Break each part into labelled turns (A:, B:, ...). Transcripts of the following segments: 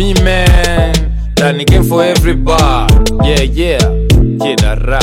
A: me man Dani game for everybody Yeah yeah Kidara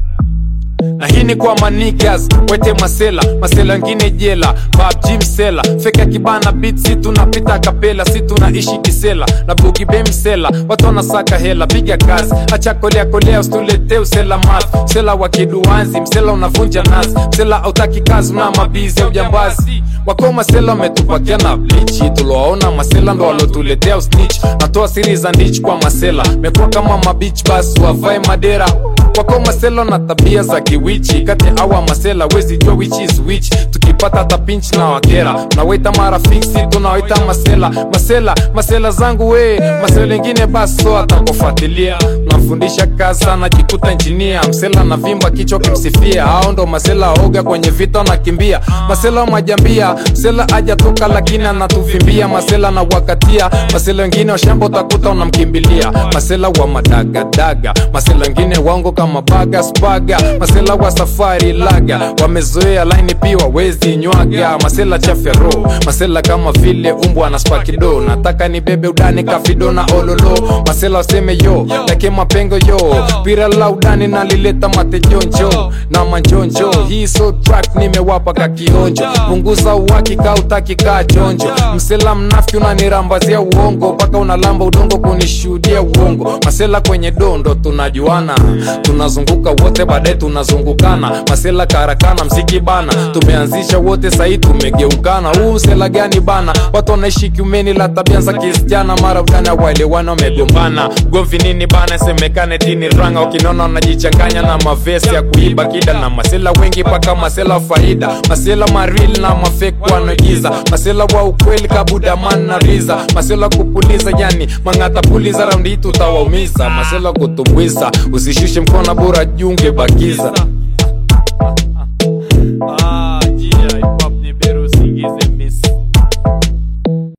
A: na hii ni kwa manigas wete masela masela ngine jela babji msela feka kibana bit si tunapita kapela si tunaishi kisela na bugibe msela watu wanasaka hela piga kazi acha kolea kolea usitulete usela math msela wa kiduanzi msela unavunja nazi msela autaki kazi una mabizi ya ujambazi wako masela wametupakia na blichi tuliwaona masela ndo walotuletea usnich natoa siri za ndich kwa masela mekuwa kama mabich basi wavae madera wako masela na tabia za kiwichi kati ya awa masela wezi jua which is which tukipata hata pinch na wakera nawaita marafiksi tunawaita masela masela masela zangu we masela ingine baso atakufuatilia nafundisha kazi sana jikuta injinia msela na vimba kichwa kimsifia hao ndo masela oga kwenye vita nakimbia masela majambia msela ajatoka lakini anatuvimbia masela na wakatia masela wengine washamba utakuta unamkimbilia masela wa madagadaga masela wengine wango kama baga spaga masela wa safari laga wamezoea laini piwa wezi nywaga masela chafya ro masela kama vile umbwa na spakido nataka ni bebe udani kafido na ololo masela waseme yo lake mapengo yo pira la udani nalileta matejonjo na manjonjo hii so track nimewapa kakionjo punguza uhakika utaki kaa chonjo msela mnafiki unanirambazia uongo mpaka unalamba udongo kunishuhudia uongo masela kwenye dondo tunajuana tunazunguka wote baadaye tunazungukana masela karakana msiki bana tumeanzisha wote sahii tumegeukana huu msela gani bana watu wanaishi kiumeni la tabia za kisichana mara udani waelewana wamegombana gomvi nini bana semekane tini ranga ukinona wanajichanganya na mavesi ya kuiba kida na masela wengi paka masela faida masela maril na mafek wanagiza masela wa ukweli kabudaman na riza masela kupuliza yani mang'ata puliza raundi hii tutawaumiza masela kutumbuiza usishushe mkono bora junge bakiza